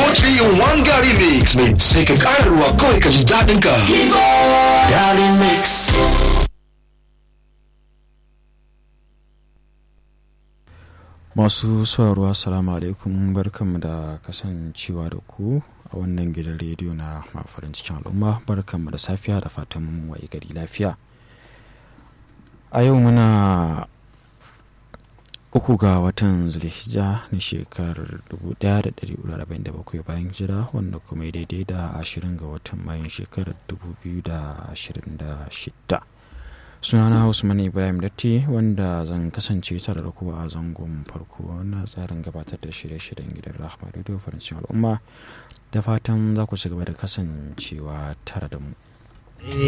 3 in 1 Gary Mix mai sai ka ƙara ruwa kawai ka ji daɗin ka. Gary Mix. masu sauraro assalamu alaikum barkanmu da kasancewa da ku a wannan gidan rediyo na mafarin cikin al'umma barkanmu da safiya da fatan mun waye gari lafiya a yau muna uku ga watan zulhijja na shekarar 1447 bayan jira wanda kuma ya daidai da ashirin ga watan mayun shekarar 2026 sunana usman ibrahim datti wanda zan kasance tare da kowa a zangon farko na tsarin gabatar da shirye-shiryen gidan rahama radio farancin al'umma da fatan za ku ci gaba da kasancewa tare da mu